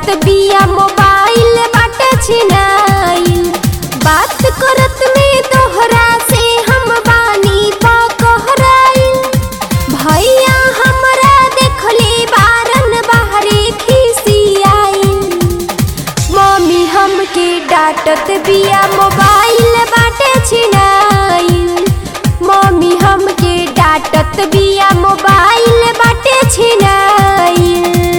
डांटत बिया मोबाइल बाटे छिनाइल बात करत में तोहरा से हम बानी बकहराइल भैया हमरा देखले बारन बाहरे खिसियाइल मम्मी हमके डांटत बिया मोबाइल बाटे छिनाइल मम्मी हमके डांटत बिया मोबाइल बाटे छिनाइल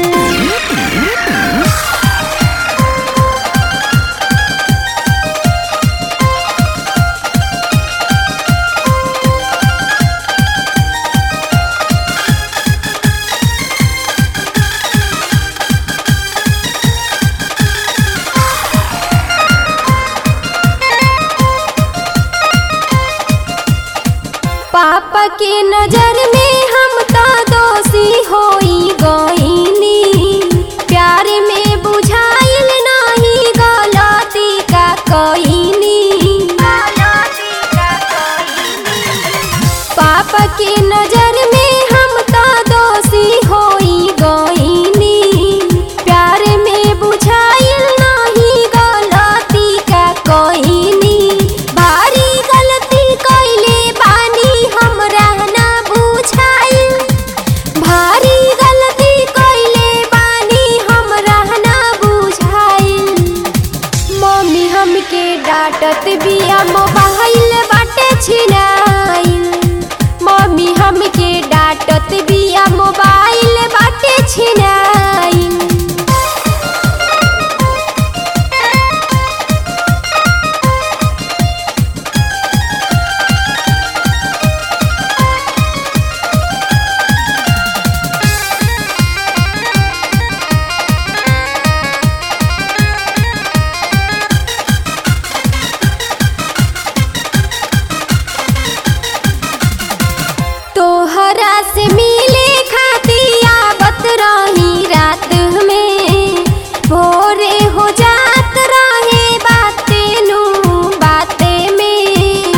पापा के नजर में हम तो दोषी होई गईनी प्यार में बुझाइल नहीं गलती का कईनी पापा के नजर में हम तो दोषी होई गईनी प्यार में बुझाइल नहीं गलती का कईनी भारी गलती कइले बानी हमरा ना बुझाइल भारी गलती कइले बानी हमरा ना बुझाइल मम्मी हमके डांटत बिया मोबाइल बाटे छिनाइल मम्मी हमके डांटत बिया मोबाइल बाटे छिनाइल तोहरा से मिले खाती आवत रही रात में भोरे हो जात रहे बाते नु बाते में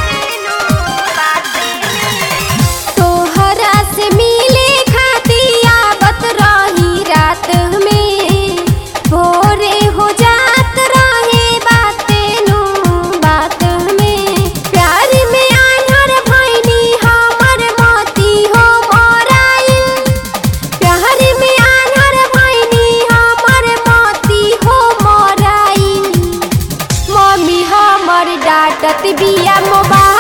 तोहरा से मिले खाती आवत रही रात में भोरे हो जात रहे बाते नु बात में प्यार में आन्हर भैनी हमर मोती हो मोराइल प्यार में आन्हर भैनी हमर मोती हो मोराइल मम्मी हमर डांटत बिया मोबाइल